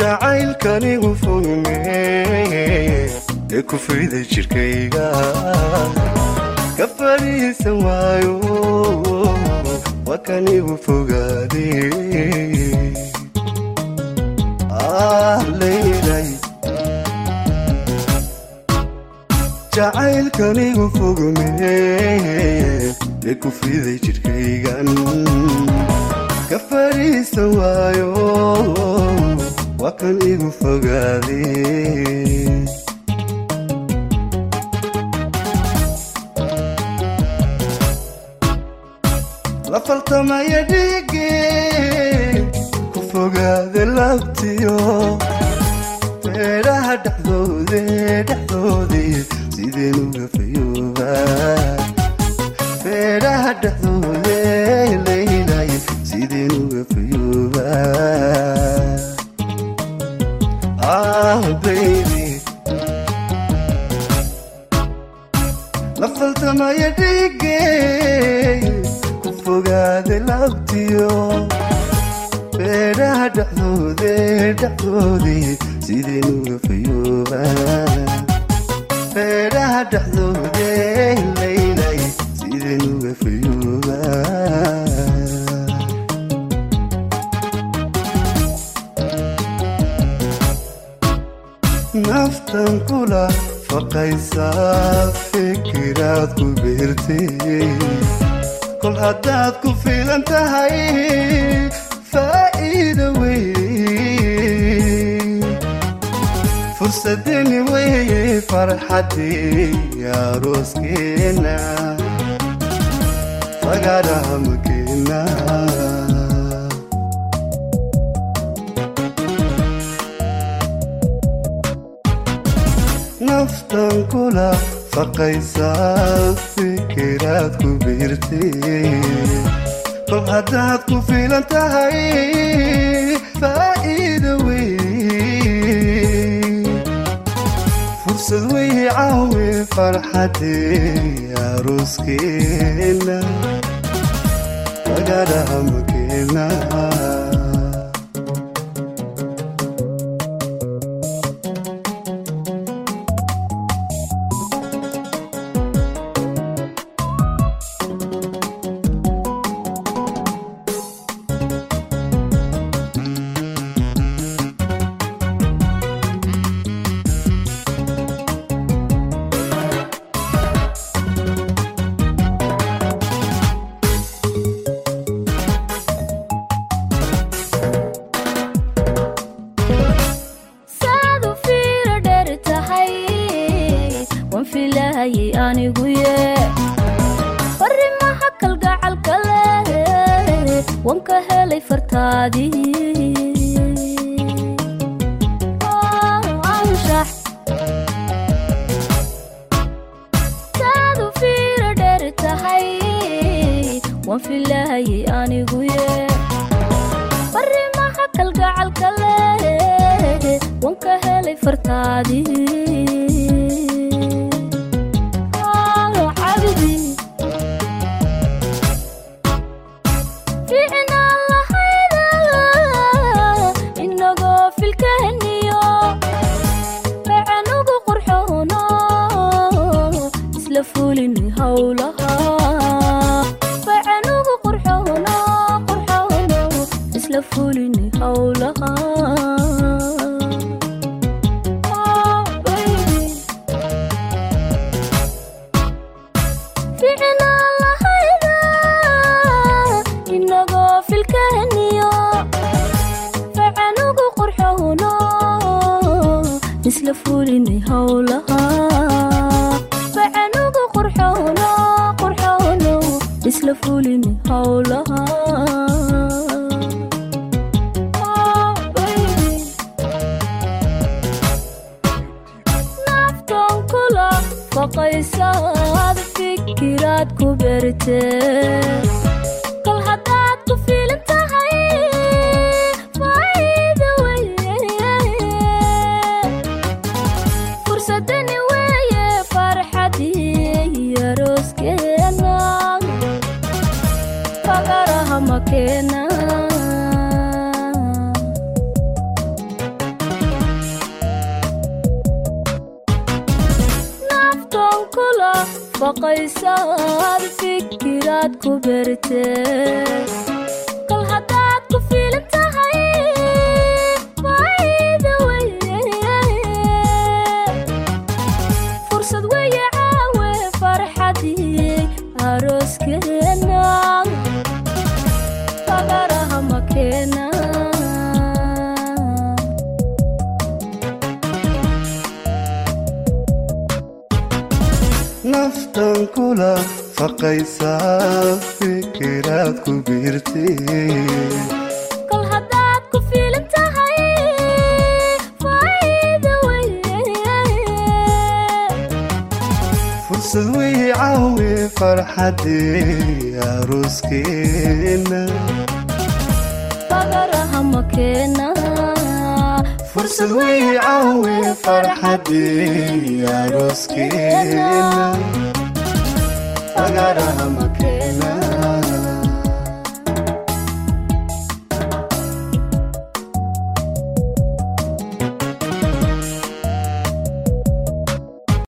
jacaylkanigu fogme ee ku fiday jidhkayga ka fadhiisan waayo waa kanigu fogaade leylay jacaylkanigu fogme ee ku fiday jidhkaygan ka fadhiisan waayo waa kan igu fogaade la faltamaya dhiige ku fogaade labtiyo feedhaha dhexdoode dhexdoode sideen uga fayooba feedhaha dhexdoode leylay sideen uga fayooba ah baby la faltamaya dhiige ku fogaade labtiyo feedhaha dhexdoode dhexdoode sideen uga fayooba feedhaha dhexdoode leylay sideen uga fayooba naftan kula faqaysaa fikiraad ku beertay kol haddaad ku filan tahay faa'iida wey fursadeni weye farxadii arooskeena fagaadhaha makeena naftan kula faqaysaa fikiraad ku biirtay kol haddaad ku filan tahay faa'iida wey fursad wey caawe farxadee arooskeena fagaadhaha makeena saad u fiiro dheer tahay waan filaayay anigu ye farimaha kalgacalka leh waan ka helay fartaadii anshax saad u fiiro dheer tahay waan filaayay anigu ye farimaha kalgacalka leh waan ka helay fartaadii cabdi fiicnaan lahayda inagoo filkaheniyo facanugu qurxoono isla fulinay howlaha facanugu qurxoono qurxoono isla fulinay howlaha Oh, baby. fiicnaan lahayda inagoo filkaheniyo facanugu qurxoono isla fulinay howlaha facanugu qurxoono qurxoono isla fulinay howlaha Oh, baby. naftan kula faqaysaad fikiraad ku beertee kol haddaad ku fiilan tahay faa'iida weye fursadani weeye farxadii arooskeena fagaraha makeena faqaysaad fikiraad ku berte kol haddaad ku fiilan tahay faa'iida weye fursad weye caawe farxadii arooskeena fagaraha makeena naftan kula faqaysaa fikiraad ku biirtay kol haddaad ku fiilan tahay faa'iida weye fursad wey caawe farxadii arooskeena fagaraha makeena fursad wey caawe farxadii arooskeena fagaraha makeena